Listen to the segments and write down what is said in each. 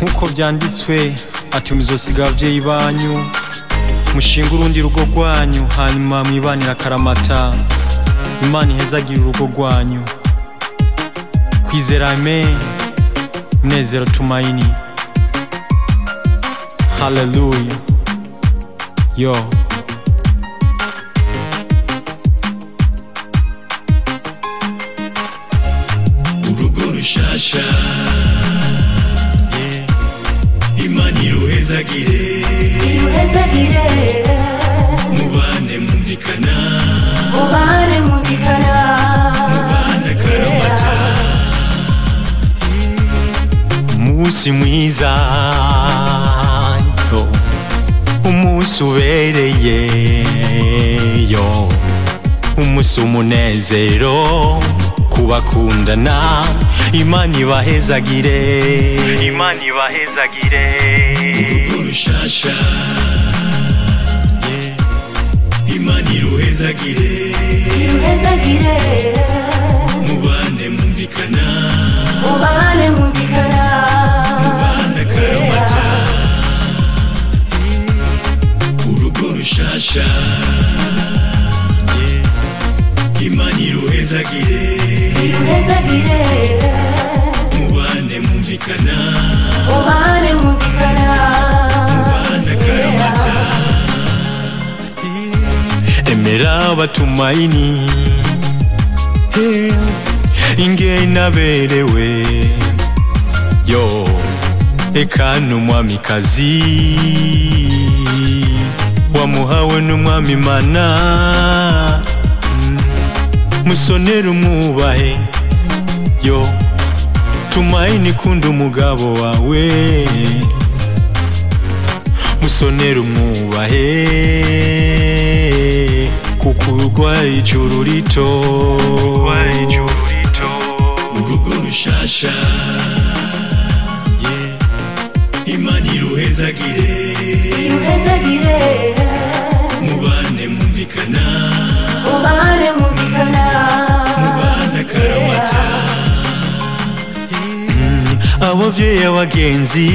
nk'uko byanditswe ati muzosiga ababyeyi banyu mushinga urundi rugo rwanyu hanyuma mwibanira akaramata imana ihezagire urugo rwanyu kwizera amen munezero tumaini haleluya yo urugo rushasha imana iruhezagire Uhezagire, mubane mumvikana ubane mumvikana. mubane akaramata umunsi mwiza yo umunsi ubereye yo umunsi umunezero kubakundana imana ibahezagire imana ibahezagire urugo rushasha imana iruhezagire Uhezagire, mubane mumvikana ubane mumvikana. mubane akaramata urugo rushasha imana iruhezagire Uhezagire, mubane mumvikana ubane mumvikana. mubane akaramata emera batumaini Hey, ingena berewe yo eka n'umwamikazi wamuhawe n'umwami mana Mm, musonere umwubahe yo tumaini kunda umugabo wawe musonere umwubahe kuko urwaye ijuru rito urugo rushasha imana iruhezagire Uhezagire, mubane mumvikana ubane mumvikana. mubane akaramata abavyeyi abagenzi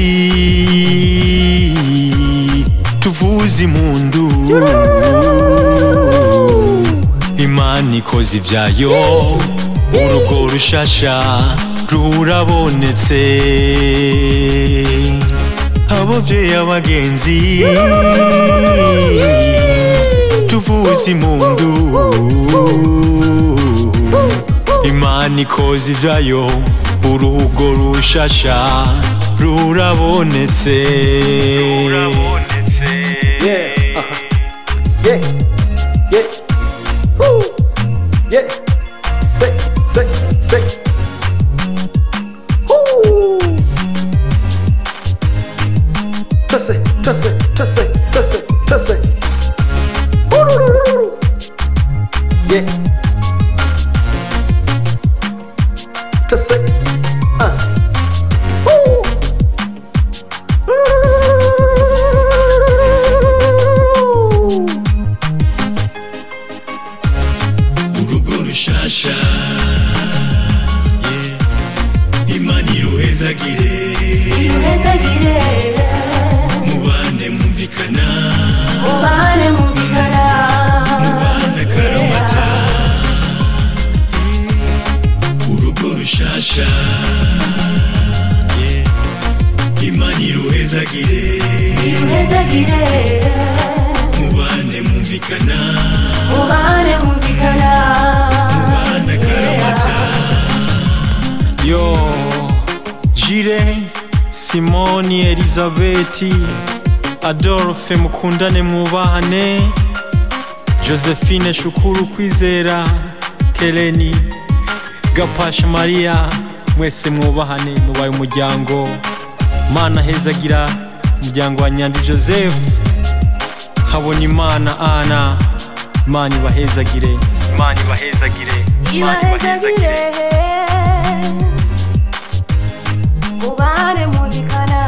tuvuze impundu imana ikoze ivyayo urugo rushasha rurabonetse abavyeyi abagenzi tuvuze impundu imana ikoze ivyayo urugo rushasha rurabonetse Yeah, uh-huh. Yeah, yeah, woo, yeah. Say, say, say. Woo. Tussy, tussy, tussy, tussy, tussy. Woo-doo-doo-doo-doo. Yeah. Tussy. Uh. Woo. urugo rushasha imana iruhezagire Uhezagire, mubane mumvikana ubane mumvikana. mubane akaramata urugo rushasha imana iruhezagire Uhezagire, mubane mumvikana ubane mumvikana. mubane akaramata yo jire simoni elizabeti adolphe mukundane mwubahane josephine shukuru kwizera keleni gapasha mariya mwese mwubahane mubaye umuryango mana hezagira umuryango wa nyandi joseph habona imana ana imana ibahezagire imana ibahezagire imana Ibahezagire, ubane mumvikana.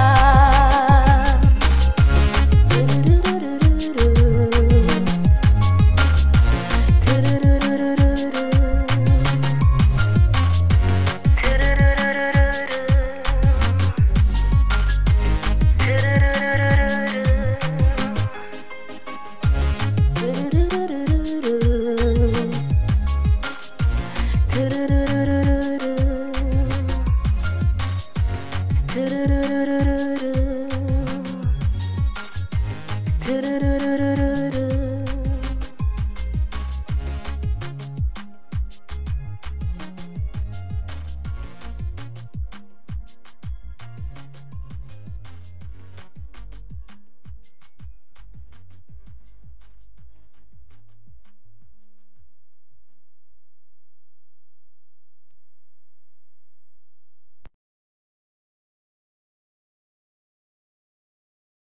tururururu